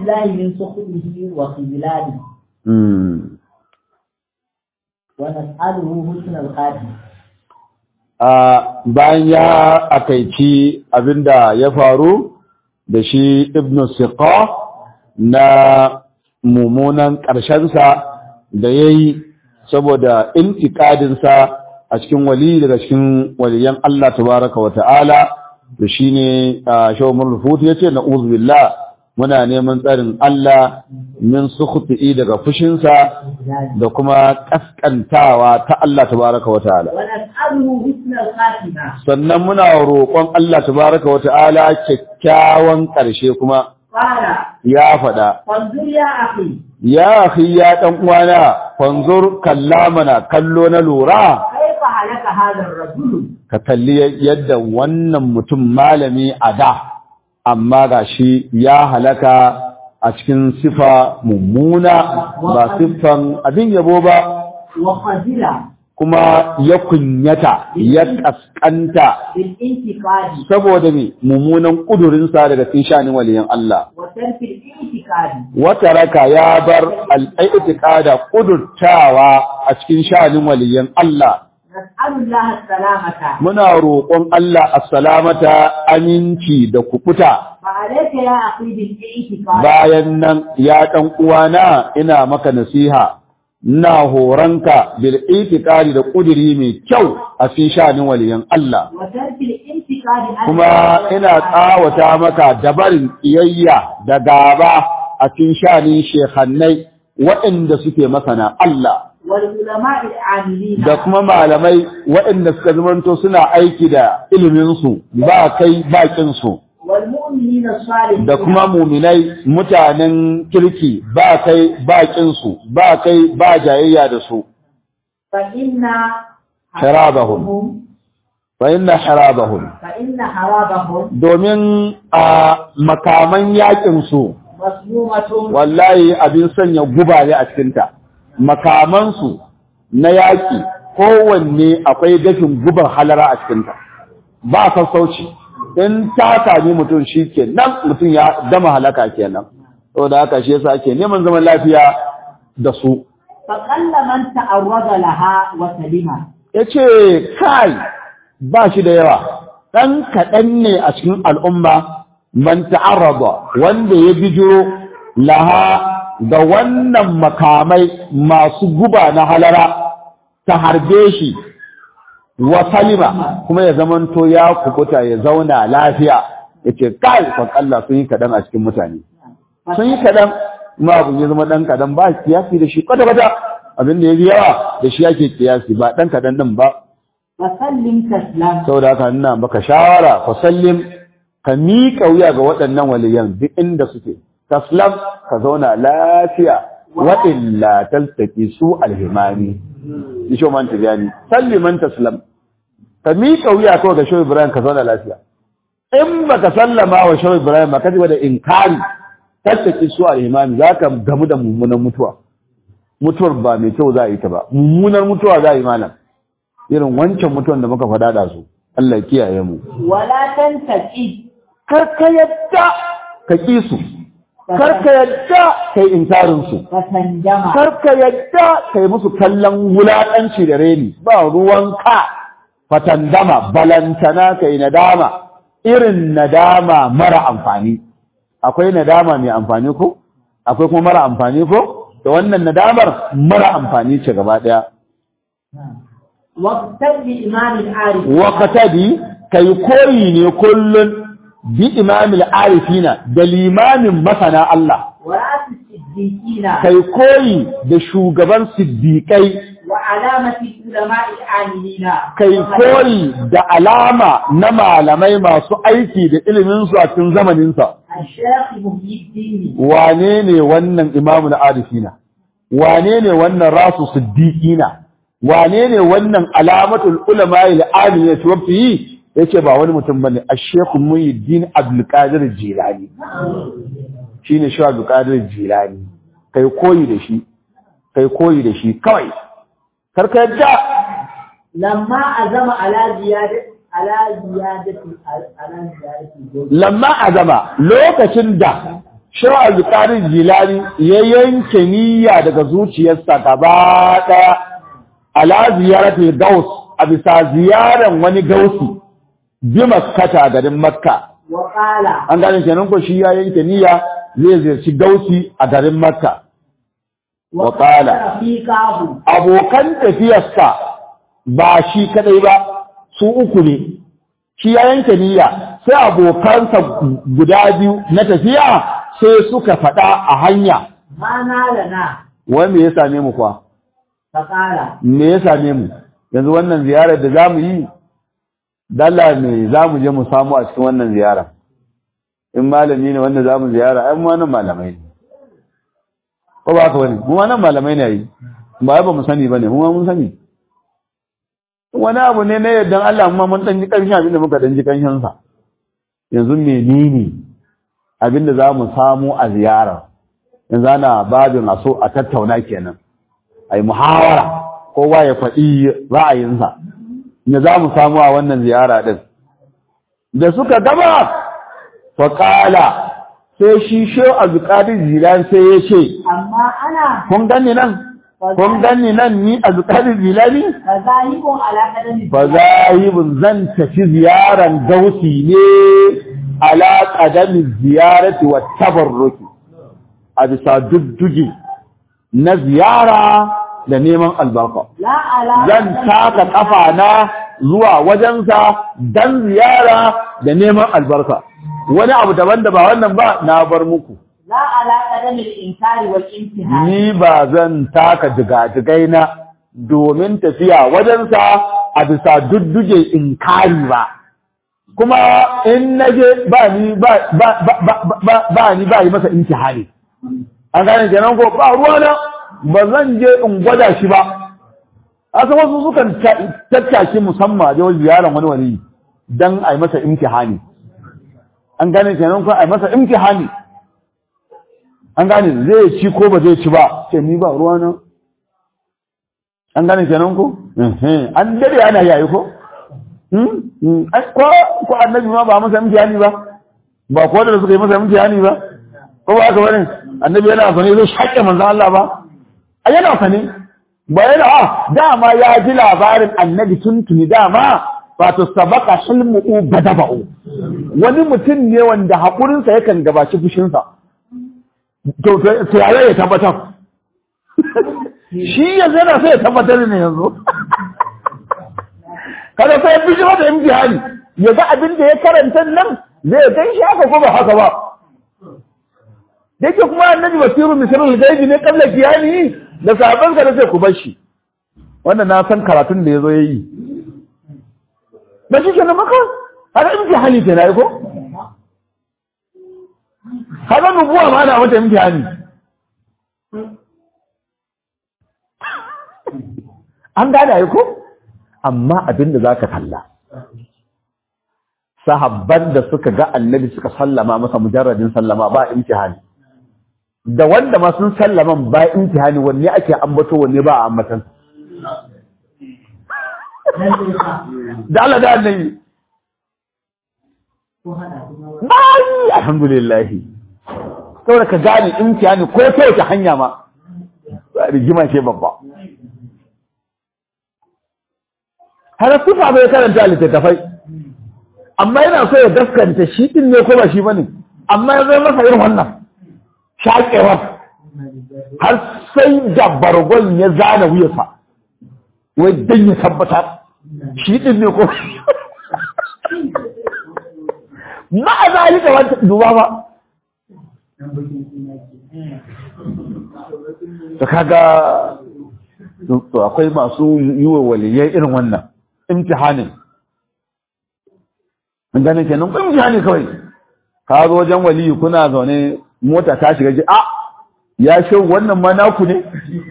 بالله من سخطه وخذلانه Mm. ونسأله حسن الخاتم a bayan ya akaici abinda ya faru da shi ibn siqa na mummunan ƙarshensa da ya yi saboda intikadinsa a cikin wali daga cikin waliyan Allah tabaraka wa ta'ala da shi ne a shawar rufutu ya ce na billah muna neman tsarin Allah min sukhti daga fushinsa da kuma kaskantawa ta Allah tabaraka wa ta'ala ونسأله حسن الخاتمة sannan muna roƙon Allah tabaraka wa ta'ala kyakkyawan ƙarshe kuma قال ya faɗa فانظر يا أخي ya akhi ya dan uwana fanzur kallamana kallo na lura كيف هلك هذا الرجل ka kalli yadda wannan mutum malami a da amma gashi ya halaka a cikin sifa mummuna ba siffan abin yabo ba وخذل kuma ya kunyata ya kaskanta بالانتقاد saboda me mummunan kudurinsa daga cikin shanin waliyan Allah وترك الانتقاد wata raka ya bar al'aitikada kudurtawa a cikin shanin waliyan Allah نسأل الله السلامة muna roƙon Allah assalamata aminci da kukuta فعليك يا أخي بالاعتقاد bayan nan ya ɗan uwana ina maka nasiha ina horonka bil itiqadi da kuduri mai kyau a cikin shanin waliyan Allah وترك الانتقاد عن kuma الله ina tsawata maka dabarin iyayya da gaba a cikin shanin shehannai waɗanda suke masana Allah والعلماء العاملين da kuma malamai waɗanda suka zamanto suna aiki da iliminsu ba kai bakinsu والمؤمنين الصالحين da kuma muminai mutanen kirki ba kai bakinsu ba kai ba jayayya da su فإن شرابهم. fa inna harabahum فإن حرابهم domin a makaman yakin su مسمومة wallahi abin sanya guba ne a cikinta makamansu na yaƙi kowanne akwai dafin gubar halara a cikinta ba sassauci in ta sami mutum shi ke nan mutum ya dama halaka kenan da haka shi yasa ake neman zaman lafiya da su فقل من تعرض لها وسلم ya ce kai ba shi da yawa ɗan kaɗan ne a cikin al'umma man ta'arraba wanda ya bijiro laha da wannan makamai masu guba na halara ta harbe shi wa salima kuma ya zamanto ya kubuta ya zauna lafiya ya ce kai fakalla sun yi kaɗan a cikin mutane sun yi kaɗan ma abin ya zama ɗan kaɗan ba kiyasi da shi kwata-kwata abin da ya yi yawa da shi ake kiyasi ba ɗan kaɗan ɗin ba فسلم تسلم saboda haka ina maka shawara fa sallim ka miƙa wuya ga waɗannan waliyan duk inda suke taslam ka zauna lafiya wa illa taltaki su alhimani isho man tijani salliman taslam ka miƙa wuya kawai ga shehu ibrahim ka zauna lafiya in baka sallama wa shehu ibrahim ba ka ji da inkari taltaki su alhimani za ka gamu da mummunan mutuwa mutuwar ba mai kyau za a yi ta ba mummunar mutuwa za a yi malam irin wancan mutuwan da muka faɗa da su Allah ya kiyaye mu ولا تنتقد kar ka yadda ka ki su kar ka yadda kai inkarin su فتندم kar ka yadda kai musu kallon wulaƙanci da reni ba ruwanka fatandama balantana kai nadama irin nadama mara amfani akwai nadama mai amfani ko akwai kuma mara amfani ko da wannan nadamar mara amfani ce gaba daya واقتد بإمام العارف waqtadi kai koyi ne kullun bi imamil arifina da limamin masana Allah ورأس الصديقين kai koyi da shugaban siddiƙai وعلامة العلماء العاملين kai koyi da alama na malamai masu aiki da iliminsu a cikin zamaninsa الشيخ محي الدين wane ne wannan imamul arifina wane ne wannan rasu siddiqina wane ne wannan alamatul ulama al-alim ya tuwafi yace ba wani mutum bane ash-shaykh muhyiddin abdul qadir jilani shine shi abdul qadir jilani kai koyi da shi kai koyi da shi kawai karka yadda لما عزم على زيادة على زيادة على زيادة الجهد lamma azama lokacin da Shehu Abdulkadir Jilani ya yanke niyya daga zuciyarsa gaba ɗaya ala ziyaratul gaus a bisa ziyaran wani gausi bi makkata garin makka وقال an gane kenan ko shi ya yanke niyya zai ziyarci gausi a garin makka وقال رفيقه abokan tafiyarsa ba shi kadai ba su uku ne shi ya yanke niyya sai abokansa guda biyu na tafiya sai suka faɗa a hanya ما نالنا wai me ya same mu kwa فقال me ya same mu yanzu wannan ziyarar da zamu yi dalla ne zamu je mu samu a cikin wannan ziyara in malami ne wanda zamu ziyara ai mu wannan malamai ne ko ba ka wani mu wannan malamai ne yi ba ba mu sani bane mu ma mun sani wani abu ne na yardan Allah mu ma mun dan ji karshen abin da muka dan ji karshen sa yanzu menene abin da zamu samu a ziyara yanzu ana babin a so a tattauna kenan ai muhawara kowa ya faɗi ra'ayinsa ne za mu samu a wannan ziyara ɗin da suka gaba faƙala sai shi shehu abdulkadir jilan sai ya ce أما أنا kun gani nan kun gani nan ni abdulkadir jilani فذاهب على قدم fa zahibun zan tafi ziyaran gausi ne ala qadami ziyarati wa tabarruki a bisa duddugi na ziyara da neman albarka لا على zan taka kafa na zuwa wajensa dan ziyara da neman albarka wani abu daban da ba wannan ba na bar muku لا على قدم الإنكار والامتحان ni ba zan taka jigajigai na domin tafiya wajensa a bisa dudduge inkari ba kuma in naje ba ni ba ba ba ba ba- ba ni ba yi masa intihari an gane kenan ko ba ruwa na ba zan je in gwada shi ba asa wasu sukan ta- tattaki musamman da wajen ziyarar wani wani dan a yi masa imtihani an gane kenan ko a yi masa imtihani an gane zai ci ko ba zai ci ba ce ni ba ruwa na an gane kenan ko Ehe, an dade ana yayi ko Hmm? Hmm. Ai, ko ko annabi ma ba masa imtihani ba ba ko da suka yi masa imtihani ba ko ba haka bane annabi yana sane zai shakke manzon Allah ba ai yana sane ba yana a dama ya ji labarin annabi tuntuni dama wato sabaka hilmu badaba'u wani mutum ne wanda haƙurinsa yakan gabaci fushinsa to to yaya ya tabbatar shi yanzu yana sai ya tabbatar ne yanzu kada sai fi shi mata imtihani ya ga abin da ya karanta nan zai kai shi haka ko ba haka ba yake kuma annabi basiru misalul gaibi ne kabla kiyani da sahabban ka da sai ku bar shi wannan na san karatun da yazo yayi ba shi kenan maka har imtihani ke na yi ko kaga nubuwa ma na mata imtihani an gane ai ko amma abin da zaka kalla sahabban da suka ga annabi suka sallama masa mujarradin sallama ba imtihani da wanda ma sun sallama ba imtihani wanne ake ambato wanne ba a ambatan da Allah da annabi bai alhamdulillah saboda ka gane imtihani ko ta wace hanya ma rigima ce babba har sifa bai karanta littattafai amma yana so ya gaskanta shi din ne ko ba shi bane amma ya zai masa irin wannan shaƙewar har sai da bargon ya zana wuyarsa wai dan ya tabbatar shi din ne ko ma a zalika wata duba ba to kaga to akwai masu yi wa waliyai irin wannan imtihanin mun gane kenan ko imtihani kawai ka zo wajen waliyi kuna zaune mota ta shiga ji a ya ce wannan ma naku ne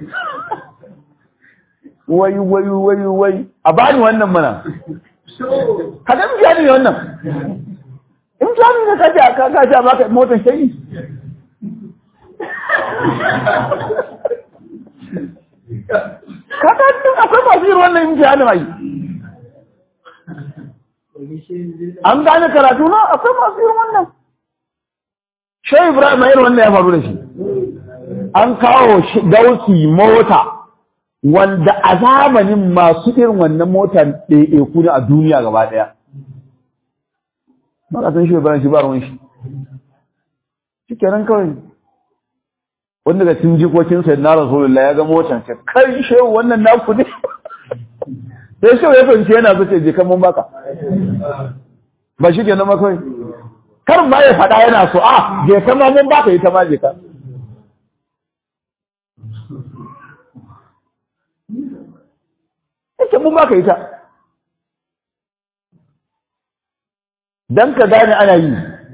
wai wai wai wai a bani wannan mana kada imtihani ne wannan imtihani ne kaje ka kaje a baka motar shayi kaga duk akwai masu yin wannan imtihani mai an gane karatu na akwai masu yin wannan Shehu Ibrahim irin wannan ya faru da shi. An kawo shi dauki mota wanda a zamanin masu irin wannan mota ɗaiɗaiku ne a duniya gaba ɗaya. Ba ka san Shehu Ibrahim shi ba ruwan shi. Shi kenan kawai. Wanda da cin jikokin sai na Rasulullah ya ga motar ce kai shehu wannan naku ne. Sai shehu ya fahimci yana zuce je kan mun baka. Ba shi kenan ma kawai. kar ma ya faɗa yana so a je ka ma mun baka ita ma je ka ita mun baka ita dan ka gane ana yi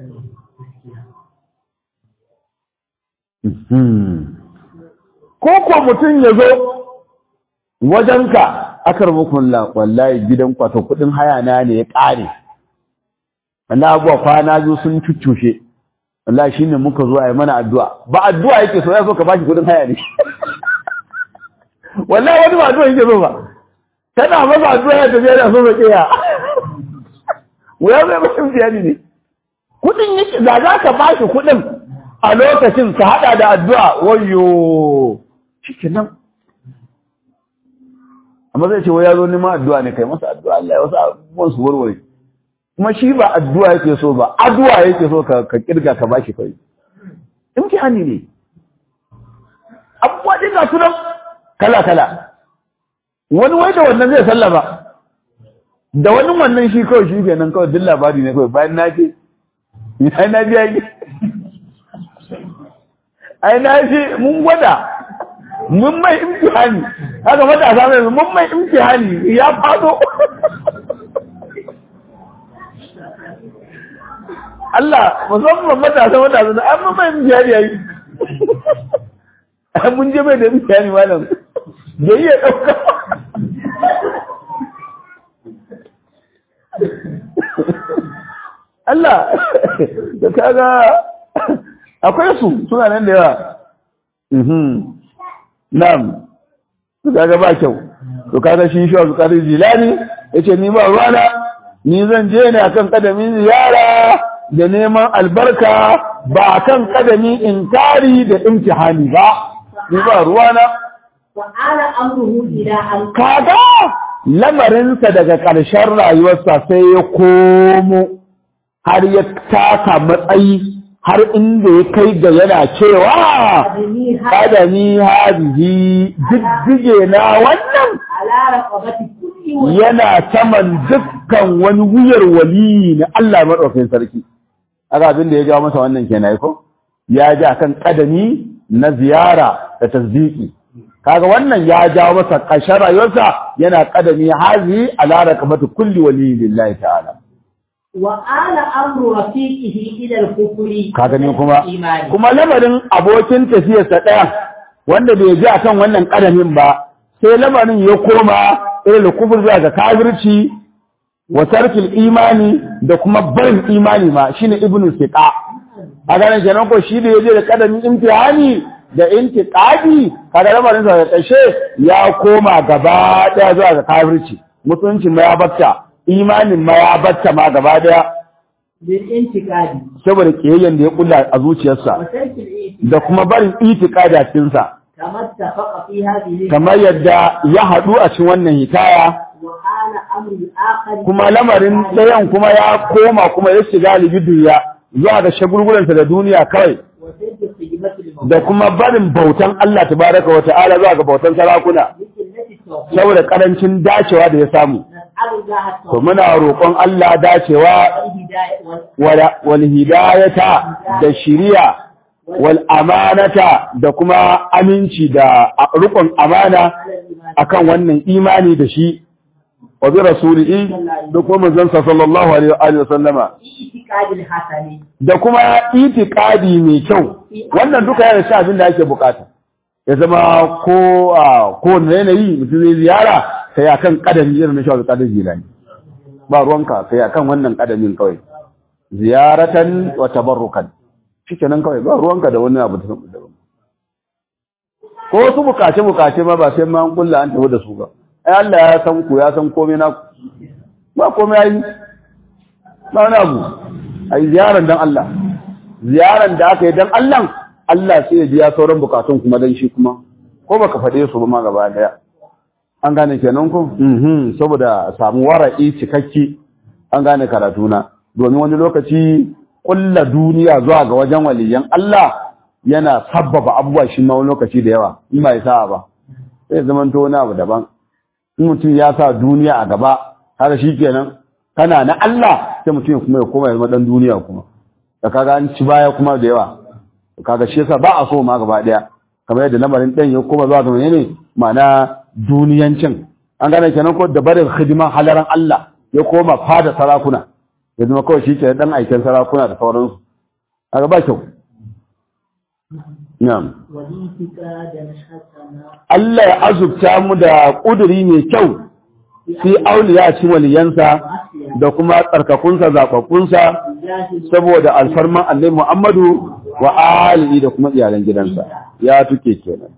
ko ko mutum ya zo wajenka akar mukulla wallahi gidan kwato kudin haya na ne ya ƙare wanda abuwa kwana biyu sun cuccushe wallahi shine muka zo a yi mana addu'a ba addu'a yake so ya so ka bashi kudin haya ne wallahi wani ba addu'a yake so ba tana masa addu'a ya tafiya da so ba kiya wuya zai bashin biyani ne kudin yake da za ka bashi kudin a lokacin ka hada da addu'a wayo shikenan amma zai ce wai ya zo neman addu'a ne kai masa addu'a Allah ya wasu abubuwan su warware kuma shi ba addu'a yake so ba addu'a yake so ka ka kirga ka bashi kai imtihani ne abubuwa din ga sunan kala kala wani wai da wannan zai sallama da wani wannan shi kawai shi kenan kawai duk labari ne kawai bayan na ce ai na biya yi ai na ce mun gwada mun mai imtihani haka matasa mai mun mai imtihani ya fado Allah musamman matasa matasa na an mun mai imtihani yayi an mun je mai da imtihani malam da iya ɗauka Allah da kaga akwai su suna nan da yawa Na'am, to kaga ba kyau, to kaga shi shi wa Qadir Jilani yace ni ba ruwana, ni zan je ne akan kadamin ziyara da neman albarka ba akan kadamin inkari da imtihani ba. Ni ba ruwana. Wa'ala amruhu ila an Kaga lamarinsa daga ƙarshen rayuwarsa sai ya komo har ya taka matsayi har inda ya kai ga yana cewa kada ni hadihi diddige na wannan ala raqabati kulli yana saman dukkan wani wuyar wali na Allah madaukakin sarki aka abin da ya jawo masa wannan kenan ko ya ji akan kadami na ziyara da tasdiki kaga wannan ya jawo masa ƙarshen rayuwarsa yana kadami hazi ala raqabati kulli wali lillahi ta'ala wa ala amru rafiqihi ila al-kufri ka gani kuma imani kuma lamarin abokin tafiyarsa ɗaya wanda bai ji akan wannan ƙadamin ba sai lamarin ya koma irin kufur zuwa ga kafirci wa tarkil imani da kuma barin imani ma shine ibnu siqa a ganin kenan ko shi da yaje da ƙadamin imtihani da intiqadi kaga lamarin sa da ƙarshe ya koma gaba ɗaya zuwa ga kafirci mutunci ma ya batta imanin ma ya batta ma gaba ɗaya bil intiqadi saboda kiyayyen da ya kulla a zuciyarsa wa tarkil iti da kuma barin itikada cikin sa kama tafaqa fi hadhihi kamar yadda ya haɗu a cikin wannan hikaya wa ala amri akhar kuma lamarin ɗayan kuma ya koma kuma ya shiga libidiya zuwa ga shagulgulansa da duniya kawai wa tarkil khidmati lil da kuma barin bautan Allah tabaraka wa ta'ala zuwa ga bautan sarakuna mithillati tawfiq saboda karancin dacewa da ya samu nas'alu Allah to muna roƙon Allah dacewa hidayah wal wal wal hidayata da shiriya wal amanata da kuma aminci da rukun amana akan wannan imani da shi wa bi rasulihi da kuma manzon sa sallallahu alaihi wa sallama itiqadi al-hasani da kuma itiqadi mai kyau wannan duka yana shi abin da ake bukata ya zama ko a ko yanayi mutum zai ziyara sai akan kadami irin na shawar kadar jilani ba ruwanka sai akan wannan kadamin kawai ziyaratan wa tabarrukan shikenan kawai ba ruwanka da wani abu daban ko wasu bukace bukace ma ba sai ma an kulla an tafi da su ba ai Allah ya san ku ya san komai na ba komai ai ba wani abu ai ziyaran dan Allah ziyaran da aka yi dan Allah Allah sai ya biya sauran bukatun kuma dan shi kuma ko baka faɗe su ba ma gaba daya an gane kenan ko mhm saboda samu wara'i cikakki an gane karatuna domin wani lokaci kulla duniya zuwa ga wajen waliyan Allah yana sabbaba abubuwa shi ma wani lokaci da yawa in ba ya sa ba sai zaman to wani abu daban in mutum ya sa duniya a gaba har shi kenan kana na Allah sai mutum kuma ya koma ya zama dan duniya kuma da kaga an ci baya kuma da yawa kaga shi yasa ba a so ma gaba daya kamar yadda lamarin ɗan ya koma zuwa ga menene ma'ana duniyancin an gane kenan ko da barin hidiman halaran Allah ya koma fada sarakuna ya zama kawai shi ke dan aikin sarakuna da sauransu kaga ba kyau na'am Allah ya azubta mu da kuduri mai kyau fi auliya ci waliyansa da kuma tsarkakunsa zaɓaɓɓunsa saboda alfarman annabi Muhammadu wa alihi da kuma iyalan gidansa ya tuke kenan